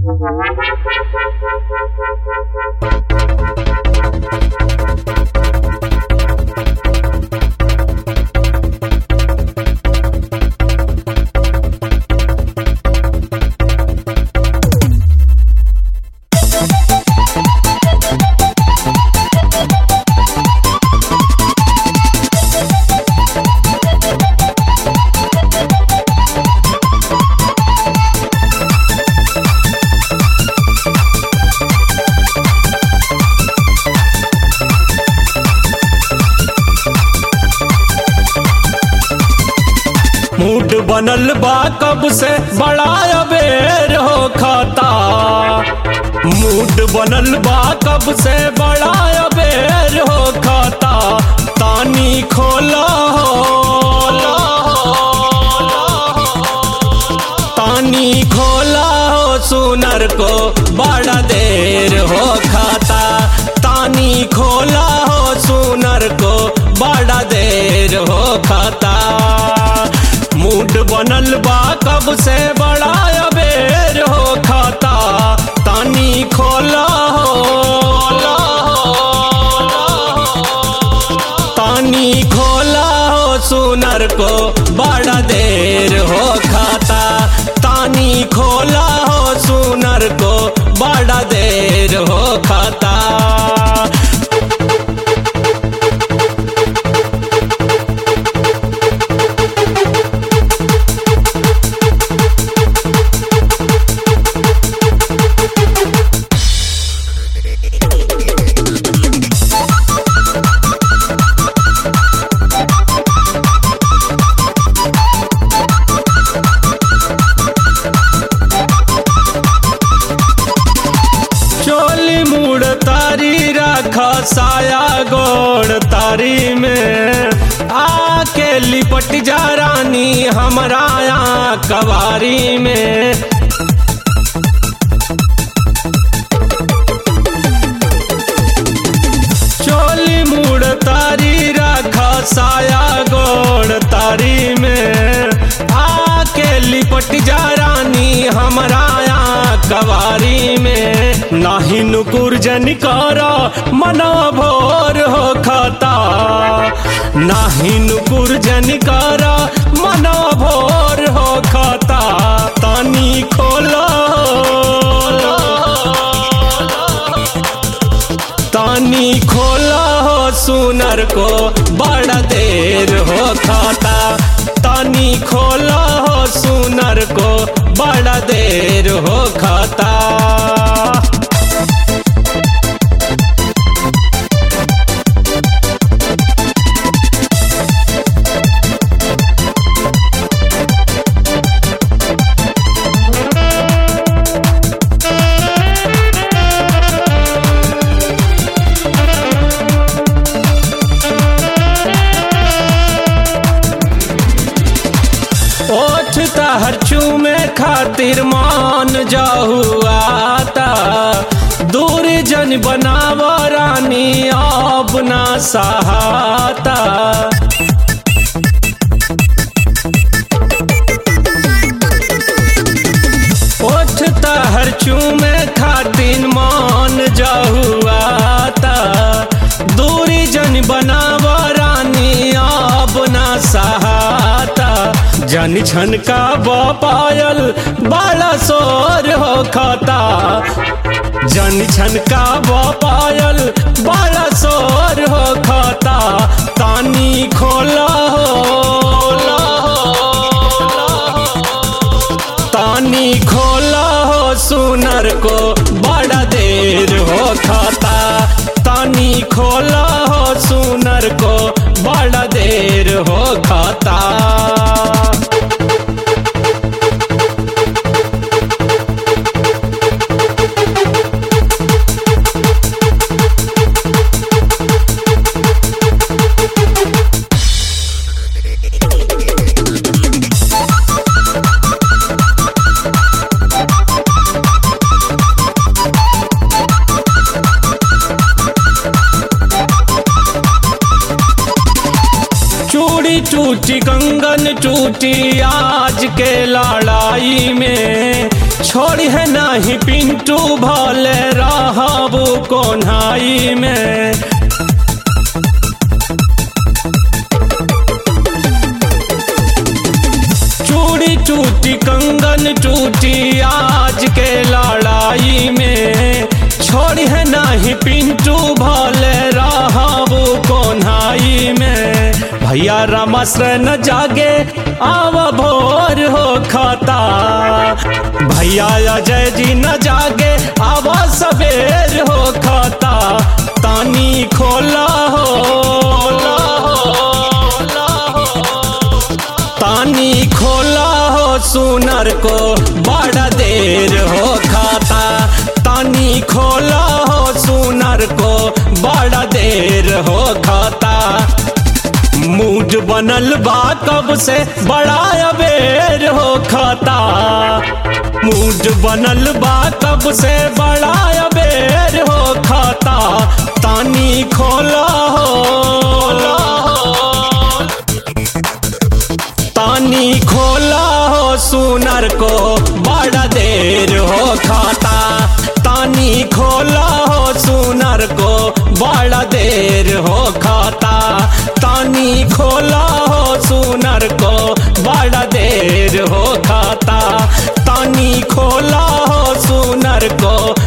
mood बनल बा कब से बड़ा अबेर हो खाता मूड बनल बा कब से बड़ा अबेर हो खाता तानी खोला हो तानी खोला हो सुनर को बड़ा देर हो खाता तानी खोला हो सुनर को बड़ा देर हो खाता मूड बनल बा कब से बड़ा अबेर हो खाता तानी खोला हो तानी खोला हो सुनर को बड़ा देर हो खाता तानी खोला हो सुनर को बड़ा देर हो खाता चोली मुड़ तारी रख साया गोड़ तारी में आके लिपट जा रानी हमरा यहाँ कवारी में चोली मुड़ तारी रख साया गोड़ तारी में आके लिपट जा रानी हमरा यहाँ कवारी में नाही नुकुर जन कर मना भोर हो खाता नाही नुकुर जन कर मना भोर हो खाता तानी खोला तानी खोला हो सुनर को बड़ा देर हो खाता तानी खोला हो सुनर को बड़ा देर हो खाता ओठ तहर चूमे खातिर मान जाहुआता दूर जन बनाव रानी अब ना सहाता ओठ तहर चूमे खातिर मान जाहुआता दूरी जन बनाव रानी अब ना सहाता जन छन का पायल बड़ा शोर हो खाता जन छन का पायल बड़ा शोर हो खाता तानी खोला हो तानी खोला हो सुनर को बड़ा देर हो खाता तानी खोला हो सुनर को बड़ा देर हो खाता टूटी कंगन टूटी आज के लड़ाई में छोड़ी है नहीं पिंटू भले रहबू कोन्हाई में चूड़ी टूटी कंगन टूटी आज के लड़ाई में छोड़ी है नहीं पिंटू भले रहबू कोन्हाई में भैया रामाश्रय न जागे आव भोर हो खाता भैया अजय जी न जागे आव सवेर हो खाता तानी खोला हो तानी खोला हो सुनर को बड़ा देर हो खाता तानी खोला हो सुनर को बड़ा देर हो खाता मूड बनल बा कब से बड़ा अबेर हो खाता मूड बनल बा कब से बड़ा अबेर हो खाता तानी खोला हो तानी खोला हो सुनर को बड़ा देर हो खाता तानी खोला हो सुनर को बड़ा देर हो खाता तानी खोला हो सुनर को बड़ा देर हो खाता तानी खोला हो सुनर को